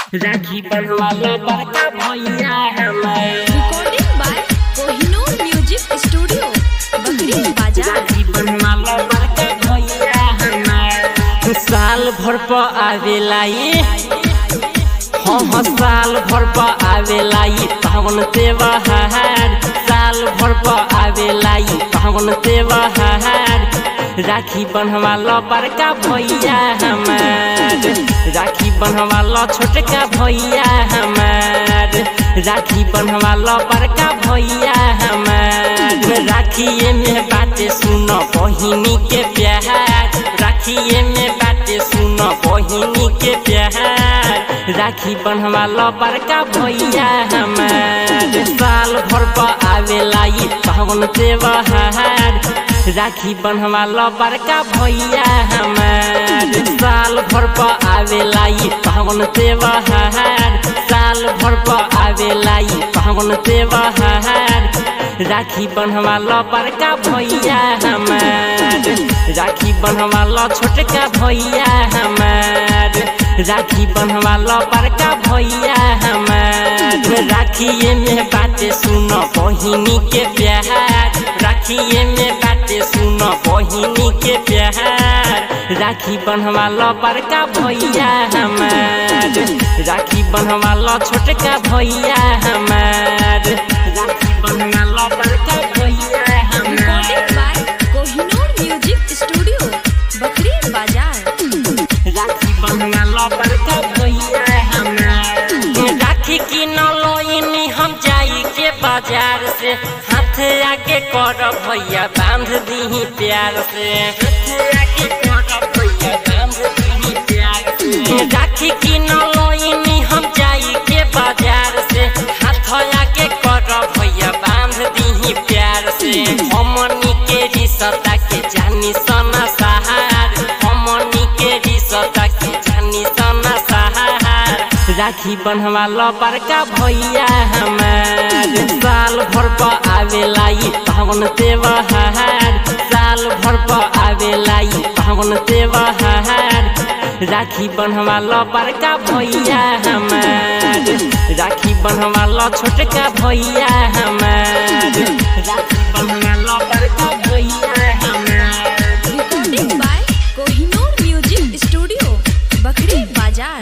राखी बनवाला बड़का भैया हमार recording by Kohinoor Music Studio, Bakri Bazaar. राखी बनवाला बड़का भैया हमार साल भर पर आवेला ये हाँ हाँ साल भर पर आवेला ये पावन त्योहार साल भर पर आवेला ये पावन त्योहार राखी बनवाला बड़का भैया हमार राखी बनवाला छोटका भैया हमार राखी बनवाला बड़का भैया हमार राखिए में बातें सुनो बहिनी के प्यार राखिए में बातें सुनो बहिनी के प्यार राखी बनवाला बड़का भैया हमार साल भर पर आवेला ये पावन त्योहार राखी बनवाला बड़का भैया हमार साल भर पर आवेला ये पावन त्योहार साल भर पर आवेला ये पावन त्योहार राखी बनवाला बड़का भैया हमार राखी बनवाला छोटका भैया हमार राखी बनवाला बड़का भैया हमार राखिए में बातें सुनो बहिनी के प्यार राखिए में बातें सुनो बहिनी के प्यार राखी बनवाला बड़का भैया हमार राखी बनवाला छोटका भैया हमार राखी बनवाला बड़का भैया हमार Recording by Kohinoor Music Studio, Bakri Bazaar. राखी बनवाला बड़का भैया हमार राखी की नलोइनी हम जाई के बाजार से हाथ आके कर भैया बांध दी प्यार से हाथ आके कर भैया बांध दी प्यार से राखी की नलोइनी हम जाई के बाजार से हाथ आके कर भैया बांध दी प्यार से हमनी के रिश्ता के जानी सना सहार हमनी के रिश्ता के जानी सना सहार राखी बनवाला बड़का भैया हमार साल भर पर आवेला ये पावन त्योहार साल भर पर आवेला ये पावन त्योहार राखी बनवाला बड़का भैया हमार राखी बनवाला छोटका भैया हमार राखी बनवाला बड़का भैया हमार Recording by Kohinoor Music Studio, Bakri Bazaar.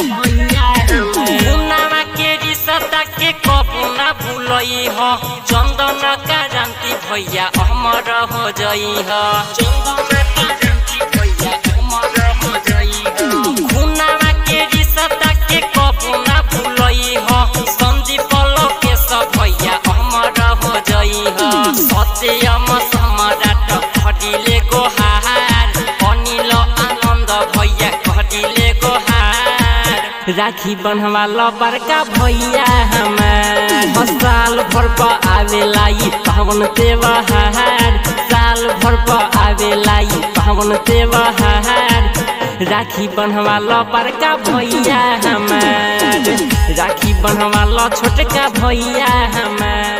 मुन्नामा के रिश्ता के कबू ना भूलई हो चंदन का जानती भैया अमर हो जई हो चंदन का जानती भैया अमर हो जई हो मुन्नामा के रिश्ता के कबू ना भूलई हो संदीप के सब भैया अमर हो जई हो सत्यम सम्राट खडिले गोहार अनिल आनन्द भैया खडिले गोहार राखी बनवाला बड़का भैया हमार साल भर पर आवेला ये पावन त्योहार साल भर पर आवेला ये पावन त्योहार राखी बनवाला बड़का भैया हमार राखी बनवाला छोटका भैया हमार